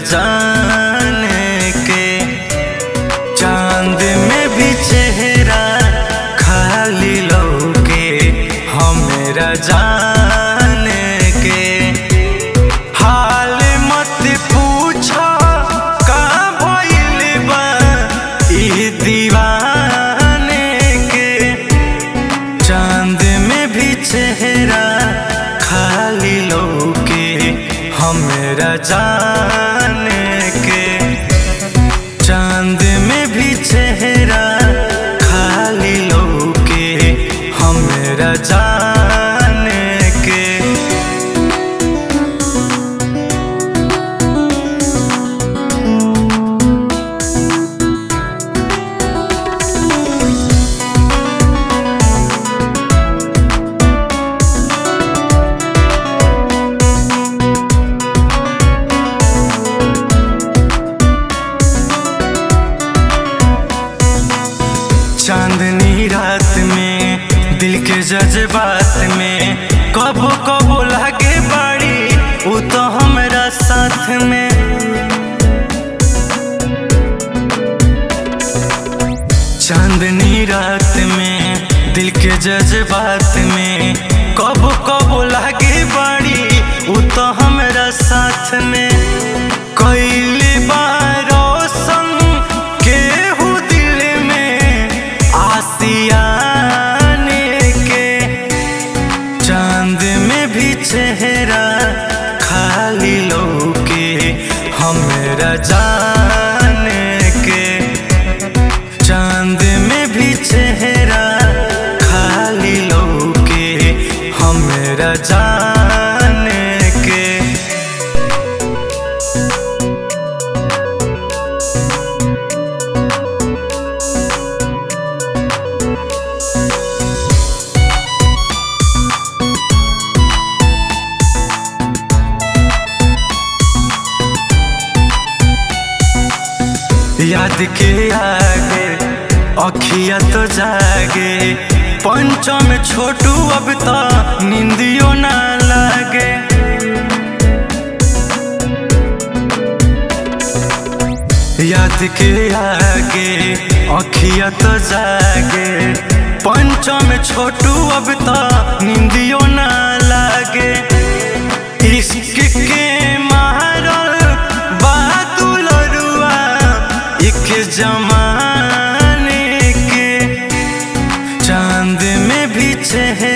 जान के चांद में भी चेहरा खाली लौके हमरा जान के हाल मत पूछो का भइल बा ई दीवाने के चांद में भी चेहरा खाली लौके हमरा जान के चांद में भी चेहरा खाली लौके हमरा जान के चांदनी रात में दिल के जज्बात में कबो कबो लागे बाड़ी उ तो हमरा साथ में चांदनी रात में दिल के जज्बात में कबो कबो लागे बाड़ी उ तो हमरा साथ में कैली बारो संग केहू दिल में आसियाने के चांद में भी चेहरा खाली लौके हमरा जान के चांद में भी चेहरा खाली लौके हमरा जान के याद के आगे अखिया तो जागे पंचम छोटू अब तो निंदियो ना लागे याद के आगे अखिया तो जागे पंचम छोटू अब तो निंदियो ना लागे इश्क के मारल बादुल रुआ एक जमाने के चांद में भी चेहरा